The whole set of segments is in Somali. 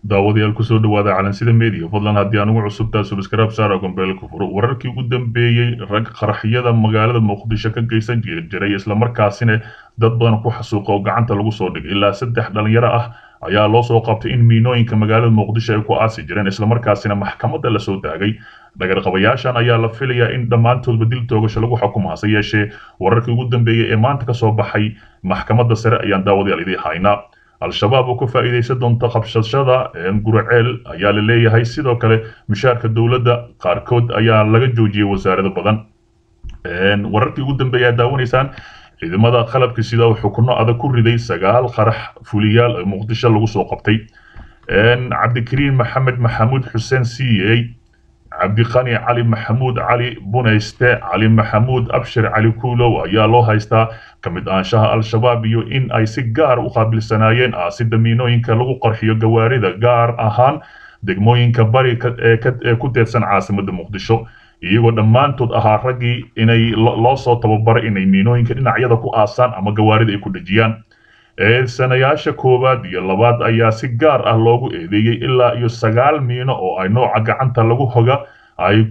daawadayaal kusoo dhawaada calansida media fadlan haddii anugu cusubtaa subscribe saara gombeelka furo wararkii ugu dambeeyey rag qaraxyada magaalada muqdisho ka geysan jiray islamarkaasina dad badan ku xasuuqa oo gacanta lagu soo dhigay ilaa saddex dhalinyaro ah ayaa loo soo qabtay in miinooyinka magaalada muqdisho ay ku aasi jireen islamarkaasina maxkamadda lasoo taagay dhagarqabayaashan ayaa la filayaa in dhammaantoodba dil toogasho lagu xukumo hase yeeshee wararkii ugu dambeeyey ee maanta kasoo baxay maxkamadda sare ayaan daawadayaal idii haynaa al-shabaab oo ka faa'iidaysan doonta qabsashada guraceel ayaa la leeyahay sidoo kale mushaarka dowladda qaarkood ayaa laga joojiyey wasaarado badan wararkii ugu dambeeya aad daawanaysaan ciidamada qalabka sida uu xukuno adag ku riday sagaal qarax fuliyaal oo muqdisho lagu soo qabtay cabdikariin maxamed maxamuud xuseen c a cabdiqani cali maxamuud cali bunayste cali maxamuud abshir cali kuulow ayaa loo haystaa ka mid ahaanshaha al-shabaab iyo in ay si gaar u qaabilsanaayeen aasida miinooyinka lagu qarxiyo gawaarida gaar ahaan degmooyinka bari ee ku teedsan caasimadda muqdisho iyagoo dhammaantood ahaa raggii inay loo soo tababaray inay miinooyinka dhinacyada ku aasaan ama gawaarida ay ku dhejiyaan eedsanayaasha koowaad iyo labaad ayaa si gaar ah loogu eedeeyey ilaa iyo sagaal miino oo ay nooca gacanta lagu hoga ay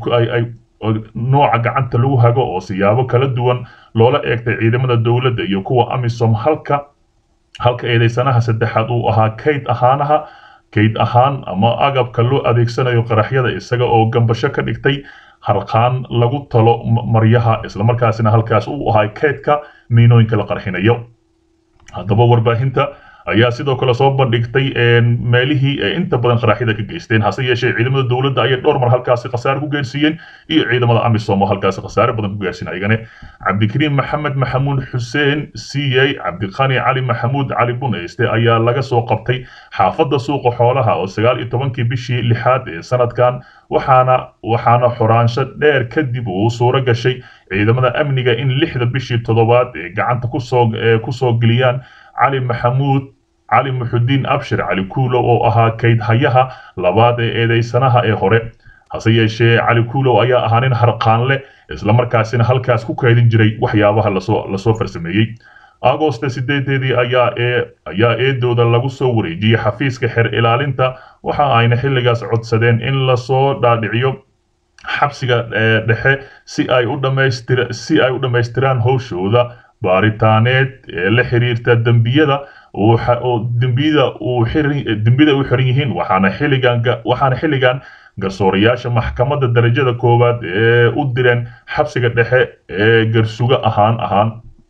nooca gacanta lagu hago oo siyaabo kala duwan loola eegtay ciidamada dowladda iyo kuwa amisom halka halka eedeysanaha saddexaad uu ahaa kayd ahaanaha kayd ahaan ama agabka loo adeegsanayo qaraxyada isaga oo gambasho ka dhigtay harqaan lagu talo maryaha islamarkaasina halkaas uu ahaa kaydka miinooyinka la qarxinayo haddaba warbaahinta ayaa sidoo kale soo bandhigtay meelihii ay inta badan qaraxyada ka geysteen hase yeeshee ciidamada dowladda ayay dhowr mar halkaasi khasaare ku gaarsiiyeen iyo ciidamada amisom oo halkaasi khasaare badan ku gaarsiin ayagane cabdikariim maxamed maxamuud xuseen c a cabdiqani cali maxamuud cali bunayste ayaa laga soo qabtay xaafadda suuqa xoolaha oo sagaal iyo tobankii bishii lixaad ee sanadkan waxaana waxaana xoraansho dheer kadib uu suuro gashay ciidamada amniga in lixda bishii toddobaad ee gacanta kusoo kusoo geliyaan cali maxamuud cali muxudiin abshir cali kuulow oo ahaa kaydhayaha labaad ee eedeysanaha ee hore hase yeeshee cali kuulow ayaa ahaa nin harqaanle islamarkaasina halkaas ku kaydin jiray waxyaabaha lasoo lasoo farsameeyey agosta sideedeedii ayaa ee ayaa eedooda lagu soo wareejiyey xafiiska xer ilaalinta waxa ayna xilligaas codsadeen in lasoo dhaadhiciyo xabsiga dhexe si ay u dhamaystir si ay u dhammaystiraan howshooda baaritaaneed ee la xiriirta dembiyada oo dembiyada uu dembiyada u xiran yihiin waxaana xilligan waxaana xilligan garsoorayaasha maxkamadda darajada koowaad ee u direen xabsiga dhexe ee garsuga ahaan ahaan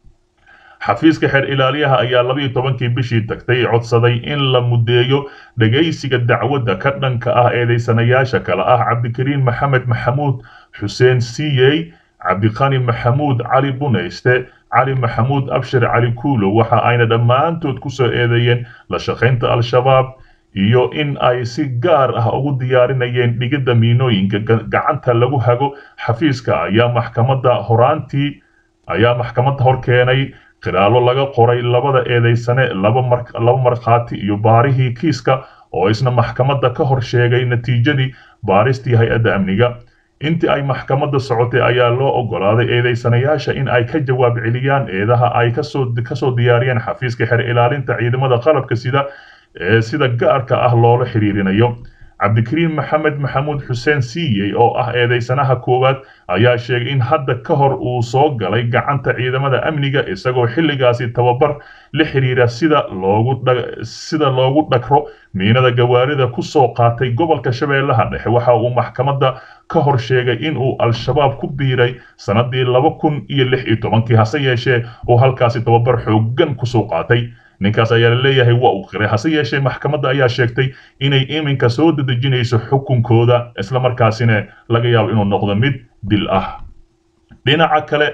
xafiiska xeer ilaaliyaha ayaa labiiyo tobankii bishii tagtay codsaday in la mudeeyo dhegaysiga dacwadda ka dhanka ah eedeysanayaasha kale ah cabdikariin maxamed maxamuud xuseen c a cabdiqani maxamuud cali bunayste cali maxamuud abshir cali kuulow waxa ayna dhammaantood ku soo eedeeyeen la shaqaynta al-shabaab iyo in ay si gaar ah ugu diyaarinayeen dhigidda miinooyinka gacanta lagu hago xafiiska ayaa maxkamadda horaantii ayaa maxkamadda hor keenay khiraalo laga qoray labada eedeysane laba markhaati iyo baarihii kiiska oo isna maxkamadda ka hor sheegay natiijadii baaristii hay-adda amniga intii ay maxkamadda socotay ayaa loo oggolaaday eedeysanayaasha in ay ka jawaab celiyaan eedaha ay kasoo kasoo diyaariyeen xafiiska xer ilaalinta ciidamada qalabka sida ee sida gaarka ah loola xiriirinayo cabdikariin maxamed maxamuud xuseen siiyey oo ah eedeysanaha koowaad ayaa sheegay in hadda ka hor uu soo galay gacanta ciidamada amniga isagoo xilligaasi tababar la xiriira sida loogu sida loogu dhagro miinada gawaarida ku soo qaatay gobolka shabeellaha dhexe waxa uu maxkamadda ka hor sheegay in uu al-shabaab ku biiray sanadii laba kun iyo lix iyo tobankii hase yeeshee uu halkaasi tababar xooggan kusoo qaatay ninkaas ayaa la leeyahay waa uu qiray hase yeeshee maxkamadda ayaa sheegtay inay iminka soo dedejinayso xukunkooda islamarkaasina laga yaabo inuu noqdo mid dil ah dhinaca kale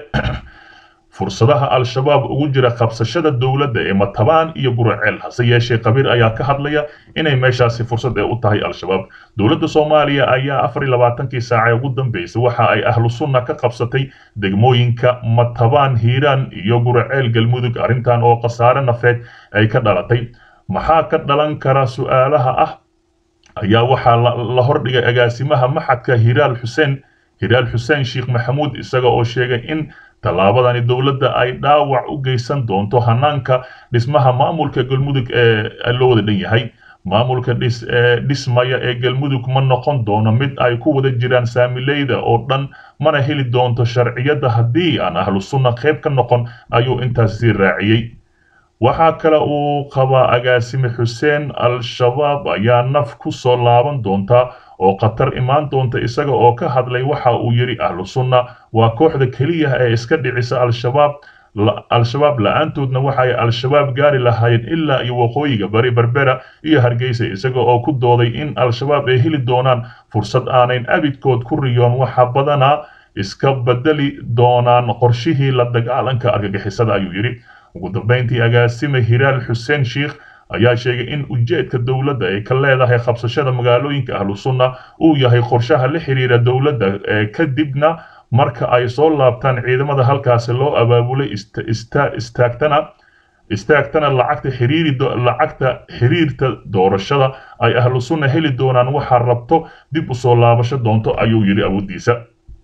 fursadaha al-shabaab ugu jira qabsashada dowladda ee matabaan iyo guraceel hase yeeshee qabiir ayaa ka hadlaya inay meeshaasi fursad ee u tahay al-shabaab dowladda soomaaliya ayaa afar iyo labaatankii saace ugu dambeysay waxa ay ahlu sunna ka qabsatay degmooyinka matabaan hiiraan iyo guraceel galmudug arrintan oo khasaare nafeed ay ka dhalatay maxaa ka dhalan kara su-aalaha ah ayaa waxaa la hordhigay agaasimaha maxadka hiraal xuseen hiraal xuseen sheekh maxamuud isaga oo sheegay in tallaabadani dowladda ay dhaawac u geysan doonto hanaanka dhismaha maamulka galmudug ee loo wada dhan yahay maamulka dhismaya ee galmudug ma noqon doono mid ay ku wada jiraan saamileyda oo dhan mana heli doonto sharciyadda haddii aan ahlu sunna qayb ka noqon ayuu intaas sii raaciyey waxaa kale uu qabaa agaasime xuseen al-shabaab ayaa naf ku soo laaban doonta oo khatar imaan doonta isaga oo ka hadlay waxa uu yidhi ahlu sunna waa kooxda keliya ee iska dhicisa al-shabaab al-shabaab la-aantoodna waxay al-shabaab gaari lahaayeen ilaa iyo waqooyiga bari berbera iyo hargeysa isaga oo ku dooday in al-shabaab ay heli doonaan fursad aanayn abidkood ku riyoon waxa badanaa iska bedeli doonaan qorshihii la dagaalanka argagixisada ayuu yidhi ugu dambeyntii agaasime hiraal xuseen sheikh ayaa sheegay in ujeedka dowladda ay ka leedahay qabsashada magaalooyinka ahlu sunna uu yahay qorshaha la xiriira dowladda ee kadibna marka ay soo laabtaan ciidamada halkaasi loo abaabulay istaagtana istaagtana lacagta xiriiri lacagta xiriirta doorashada ay ahlu sunna heli doonaan waxaa rabto dib u soo laabasho doonto ayuu yidhi awooddiisa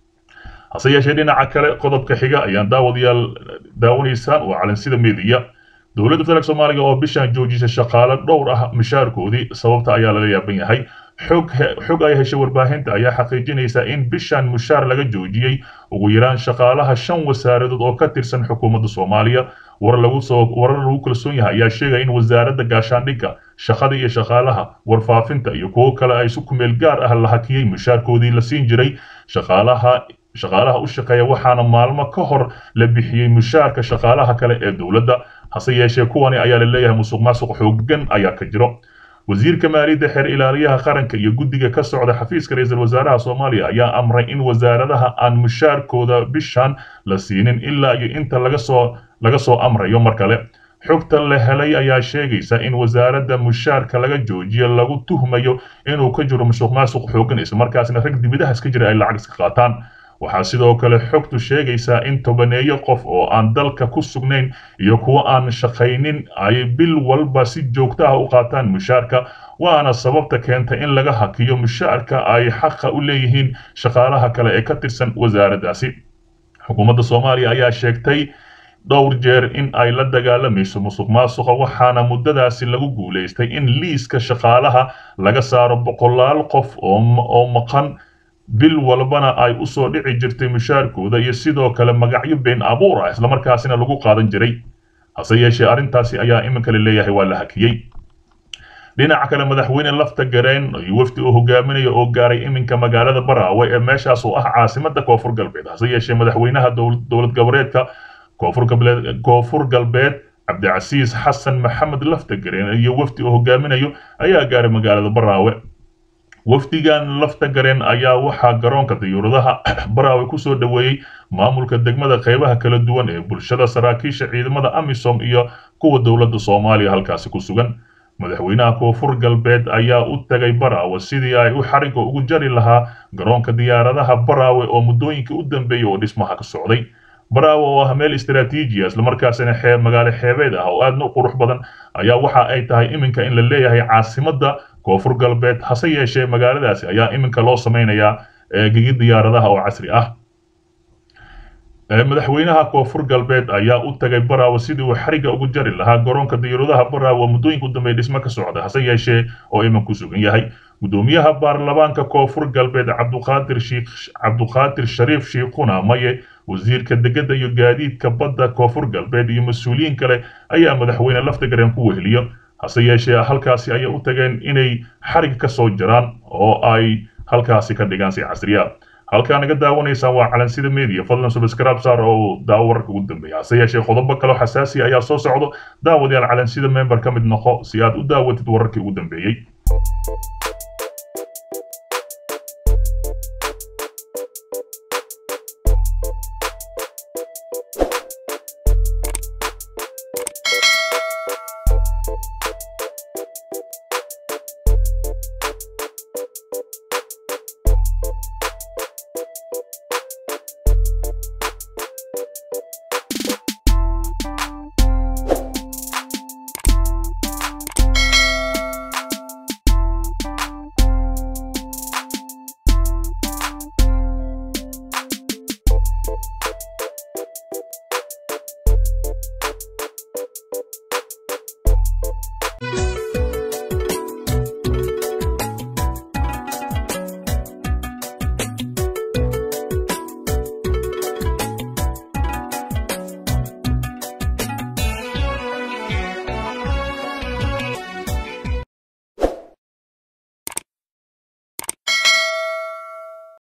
hase yeeshee dhinaca kale qodobka xiga ayaan daawadayaal daawanaysaan waa calansida meediya dowladda federaalk soomaaliga oo bishan joojisay shaqaale dhowr ah mishaarkoodii sababta ayaa laga yaaban yahay xog xog ay heshay warbaahinta ayaa xaqiijinaysa in bishan mushaar laga joojiyey ugu yaraan shaqaalaha shan wasaaradood oo ka tirsan xukuumadda soomaaliya war lagu soo warar lagu kalsoon yahay ayaa sheegaya in wasaaradda gaashaandhigga shaqada iyo shaqaalaha warfaafinta iyo kuwo kale ay si kumeel gaar ah la hakiyey mushaarkoodii la siin jiray shaqaalaha shaqaalaha u shaqeeya waxaana maalmo ka hor la bixiyey mushaarka shaqaalaha kale ee dowladda hase yeeshee kuwani ayaa la leeyahay musuq maasuq xooggan ayaa ka jiro wasiirka maaliyadda xeer ilaaliyaha qaranka iyo guddiga ka socda xafiiska ra-iisul wasaaraha soomaaliya ayaa amray in wasaaradaha aan mushaarkooda bishan la siinin ilaa iyo inta laga soo laga soo amrayo mar kale xogta la helay ayaa sheegaysa in wasaaradda mushaarka laga joojiyo lagu tuhmayo inuu ka jiro musuq maasuq xooggan islamarkaasna rag dibidahaas ka jira ay lacag iska qaataan waxaa sidoo kale xogtu sheegaysaa in tobaneeyo qof oo aan dalka ku sugnayn iyo kuwo aan shaqaynin ay bil walba si joogto ah u qaataan mushaarka waana sababta keenta in laga hakiyo mushaarka ay xaqa u leeyihiin shaqaalaha kale ee ka tirsan wasaaraddaasi xukuumadda soomaaliya ayaa sheegtay dhowr jeer in ay la dagaalamayso musuq maasuqa waxaana muddadaasi lagu guulaystay in liiska shaqaalaha laga saaro boqolaal qof oo maqan bil walbana ay u soo dhici jirtay mushaarkooda iyo sidoo kale magacyo been abuur ah islamarkaasina lagu qaadan jiray hase yeeshee arrintaasi ayaa iminka la leeyahay waa la hakiyey dhinaca kale madaxweyne lafta gareen iyo wafdi uu hogaaminayo oo gaaray iminka magaalada baraawe ee meeshaas oo ah caasimada koonfur galbeed hase yeeshee madaxweynaha dowlad goboleedka koonfur galbeed cabdicasiis xasan maxamed lafta gareen iyo wafdi uu hogaaminayo ayaa gaaray magaalada baraawe wafdigan lafta gareen ayaa waxaa garoonka diyuuradaha baraawe kusoo dhoweeyey maamulka degmada qaybaha kala duwan ee bulshada saraakiisha ciidamada amisom iyo kuwa dowladda soomaaliya halkaasi ku sugan madaxweynaha koonfur galbeed ayaa u tagay baraawe sidii ay u xariga ugu jari lahaa garoonka diyaaradaha baraawe oo muddooyinkii u dambeeyey oo dhismaha ka socday baraawe oo ah meel istaraatiijiya islamarkaasina xeeb magaalo xeebeed ah oo aadna u qurux badan ayaa waxa ay tahay iminka in la leeyahay caasimadda koonfur galbeed hase yeeshee magaaladaasi ayaa iminka loo samaynayaa gigi diyaaradaha oo casri ah madaxweynaha koonfur galbeed ayaa u tagay baraawe sidii uu xariga ugu jari lahaa garoonka diyaaradaha baraawe oo muddooyinka u dambeeya dhismo ka socda hase yeeshee oo imin ku sugan yahay gudoomiyaha baarlamaanka koonfur galbeed cabduqaadir shiikh cabduqaadir shariif shiikhuna maye wasiirka degada iyo gaadiidka badda koonfur galbeed iyo mas-uuliyiin kale ayaa madaxweyne laftagareen ku weheliyo hase yeeshee halkaasi ayay u tageen inay xarig ka soo jiraan oo ay halkaasi ka dhigaan si casriya halkaa naga daawanaysaan waa calansida media fadlan subscribe saar oo daawo wararka ugu dambeeya hase yeeshee qodobo kale oo xasaasi ayaa soo socdo daawadayaal calansida member ka mid noqo si aad u daawatid wararkii ugu dambeeyey